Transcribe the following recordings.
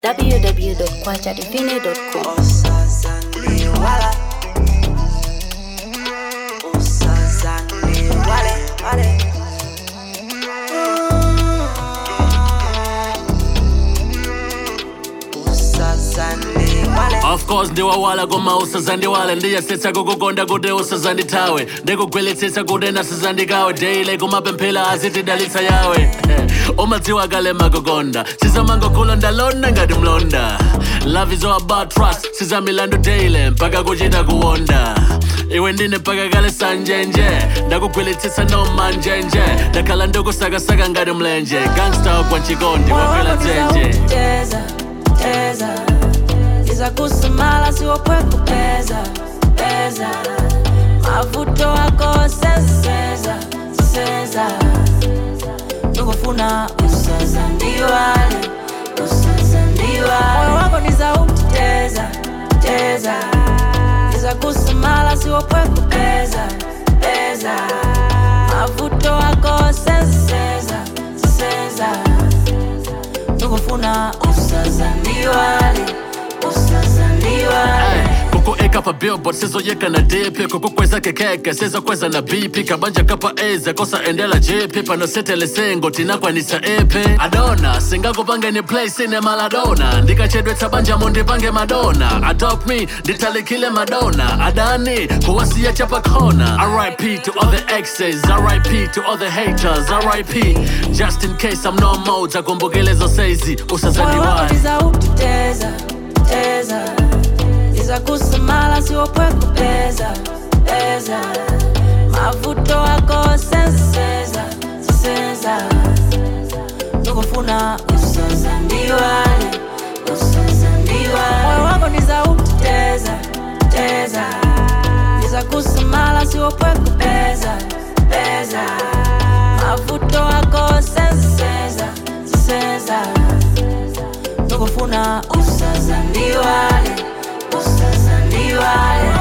www.kwachadivine.com. Usazani wala Usazani wale wale Usazani wale of course ndiwawala koma usazandiwale ndiyasetsa kukukonda kuti usazandithawe ndikugweletsesa kuti nasazandikawe daily kumapemphera azitidalitsa yawe umadziwa kale makukonda sizamangokhula ndalonda ngati mlonda love is all about trust sizamilandu daily mpaka kuchita kuwonda iwe ndine mpaka kale sanjenje ndakugweletsesa nomanjenje ndakhala ndikusakasaka ngati mlenje gangsta kwa nchikondi wakwela dzenje Teza, teza Iza kusimala siwopwe kupeza Peza Mavuto wako senseza Senseza Tukufuna usaza ndiwale Usaza ndiwale Moyo wako ni sauti teza Teza Iza kusimala siwopwe kupeza Peza Mavuto wako senseza Senseza tukufuna usazandiwale usazandiwale kukueka pa billboard sizoyeka na dp kukukweza kekeke sizokweza na bp kabanja kapa eze kosa endela jp panosetele sengo tinakwanisa epe adona singakupangeni play sine maladona ndikachedwetsa banja mundipange madona adopt me nditalikile madona adani kuwasiya chapakona rip to all the exes rip to all the haters rip just in case i'm no more takumbukelezo saizi moyo wako usazandiwai niza utiteza teza iza kusimala siwopwe kupeza peza mavuto wako senseza senseza tukufuna usazandiwale usazandiwale moyo wako niza utiteza teza iza kusimala siwopwe kupeza peza mavuto wako senseza senseza tukufuna usazandiwale usazandiwale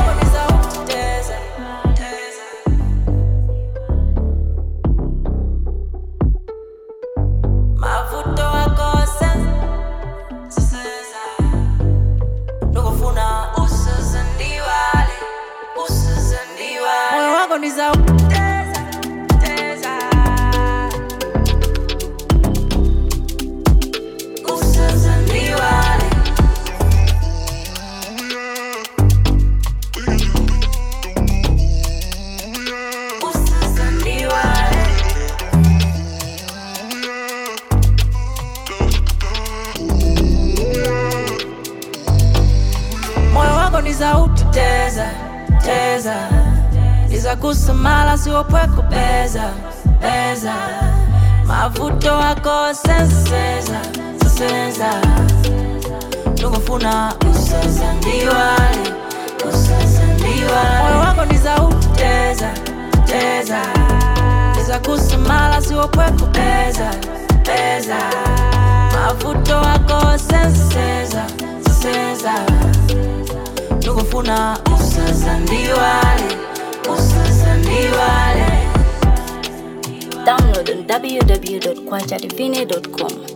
mavuto wako senseza tukufuna usazandiwale usazandiwale moyo wako ni za teza teza usazandiwale usazandiwale moyo wako ni za utiteza teza iza kusamala siwopwe kupeza peza mavuto wako senseza senseza tukufuna usazandiwale usazandiwale moyo wako ni za utiteza teza iza kusamala siwopwe kupeza peza mavuto wako senseza senseza tukufuna usazandiwale usazandiwale Download on www.kwachadivine.com.